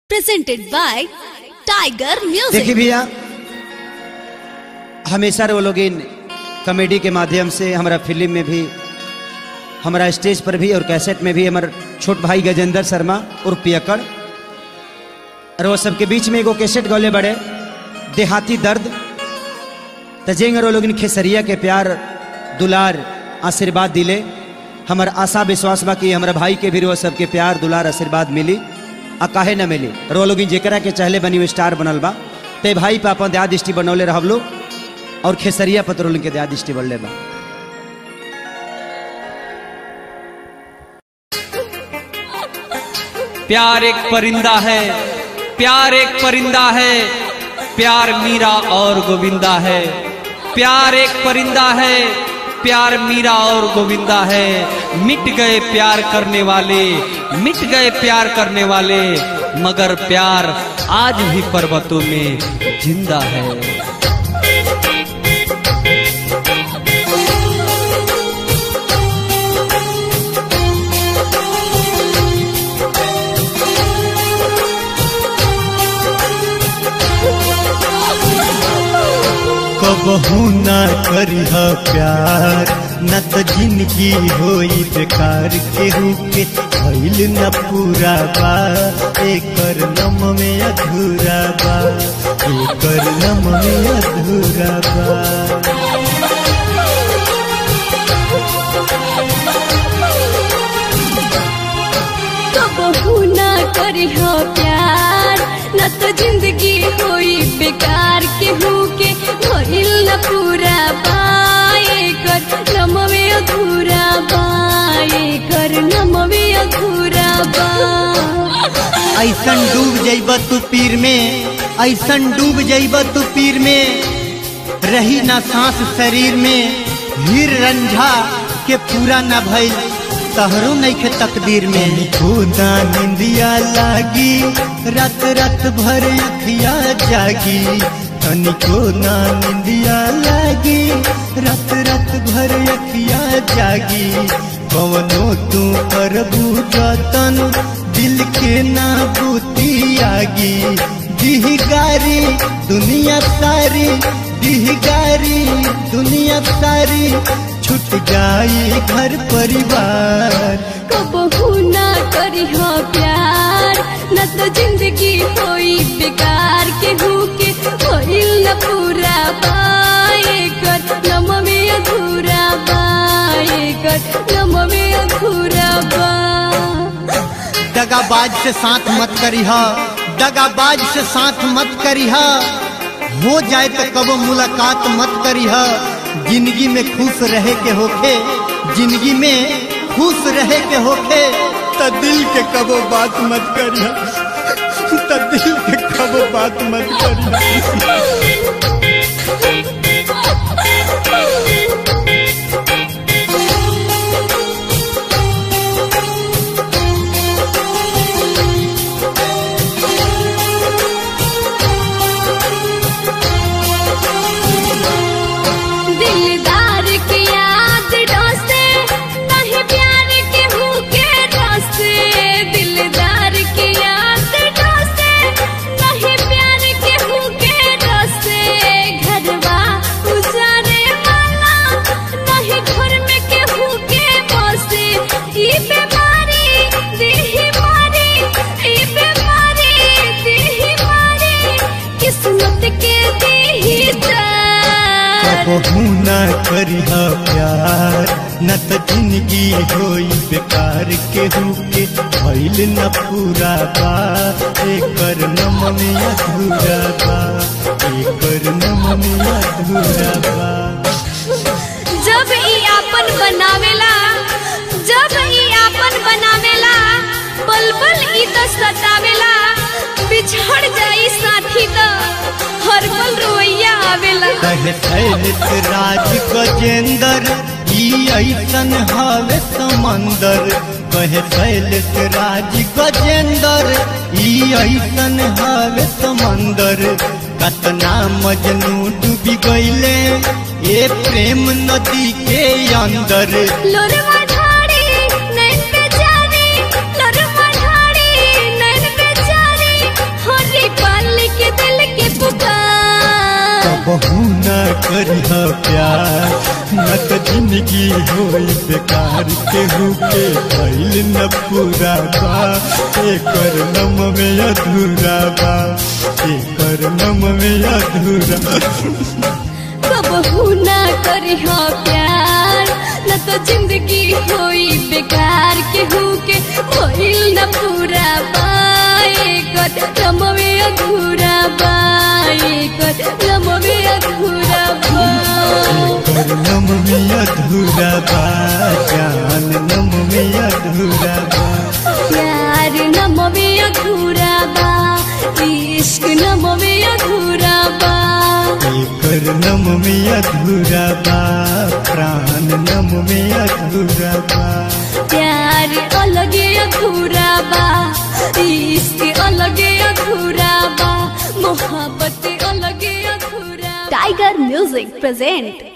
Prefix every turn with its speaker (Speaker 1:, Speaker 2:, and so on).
Speaker 1: presented by Tiger Music.
Speaker 2: देखिए भैया हमेशा वो लोग इन कॉमेडी के माध्यम से हमारा फिल्म में भी हमारा स्टेज पर भी और कैसेट में भी हमारा छोट भाई गजेंद्र शर्मा और पियकड़ और वो सबके बीच में एगो कैसेट गौले बड़े देहाती दर्द तजेंगे वो लोग इन खेसरिया के प्यार दुलार आशीर्वाद दिले हमार आशा विश्वास बा कि हमारा भाई के भी वो सबके प्यार दुलार आशीर्वाद मिली आ काहे न मिली रो लोग जेकरा के चहले बनी हुई स्टार बनल बा ते भाई पे अपन दया दृष्टि बनौले रहब लोग और खेसरिया पत्रोल के दया दृष्टि बनले बा
Speaker 3: प्यार एक परिंदा है प्यार एक परिंदा है प्यार मीरा और गोविंदा है प्यार एक परिंदा है प्यार मीरा और गोविंदा है मिट गए प्यार करने वाले मिट गए प्यार करने वाले मगर प्यार आज भी पर्वतों में जिंदा है
Speaker 4: कबहू ना करिह प्यार न त जिंदगी होई बेकार केहू के भइल न पूरा बा एकर नम में अधूरा बा एकर नम में अधूरा बा
Speaker 1: कबहू ना करिह प्यार न तो जिंदगी होई बेकार केहू के भइल न पूरा पाए कर नमवे अधूरा पाए कर नमवे अधूरा बा
Speaker 4: ऐसन डूब जइब तू पीर में ऐसन डूब जइब तू पीर में रही ना सांस शरीर में हीर रंझा के पूरा न भइल तहरो नइखे तकदीर में खुदा निंदिया लागी रात रात भर अखिया जागी तनिको ना निंदिया लागी रात रात भर अखिया जागी कवनो तू करबू जतन दिल के ना बूती आगी दिहगारी दुनिया सारी दिहगारी दुनिया सारी छूट जाई घर परिवार
Speaker 1: कबहू ना करिह प्यार न तो जिंदगी होई बेकार केहू के होइल न पूरा पाए कर नम में अधूरा पाए कर नम में अधूरा बा
Speaker 4: दगाबाज से साथ मत करिह दगाबाज से साथ मत करिह हो जाए तो कबो मुलाकात मत करिह जिंदगी में खुश रहे के होखे जिंदगी में खुश रहे के होखे त दिल के कबो बात मत करिह त दिल के कबो बात मत करिह
Speaker 1: दिलदार की याद डोसे नहीं प्यार के भूखे डोसे दिलदार की याद डोसे नहीं प्यार के भूखे डोसे घरवा उजारे वाला नहीं घर में के भूखे बसे ई बीमारी देही मारी ई बीमारी देही मारी किस्मत के देही जान
Speaker 4: कबहू ना करिह प्यार न त जिंदगी होई बेकार केहू के भइल न पूरा बा एकर नम में अधूरा बा एकर नम में अधूरा बा
Speaker 1: जब ई आपन बनावेला जब ई आपन बनावेला पल पल ई तो सतावेला बिछड़ जाई साथी तो हर पल रोइया आवेला
Speaker 4: कहे शैलित राज गजेंद्र ई ऐसन हवे समंदर कहे शैलित राज गजेंद्र ई ऐसन हवे समंदर कतना मजनू डूबी गईले ए प्रेम नदी के अंदर
Speaker 1: लोरवा ढाड़ी नैन पे जारी लोरवा ढाड़ी नैन पे जारी
Speaker 5: करिह प्यार न त जिंदगी होई बेकार केहू के भइल न पूरा बा एकर नम में अधूरा बा एकर नम में अधूरा
Speaker 1: कबहू ना करी हो प्यार न तो जिंदगी होई बेकार केहू के होइल न पूरा बाए कर रमवे अधूरा बाए कर रमवे अधूरा बा
Speaker 5: एकर नम में अधूरा बा जान नम में अधूरा बा
Speaker 1: प्यार नमवे अधूरा बा इश्क नमवे अधूरा बा
Speaker 5: एकर नम में अधूरा बा प्राण नम में अधूरा बा
Speaker 1: प्यार अलगे अधूरा बा इश्क अलगे अधूरा बा मोहब्बत अलगे अधूरा
Speaker 6: Tiger Music present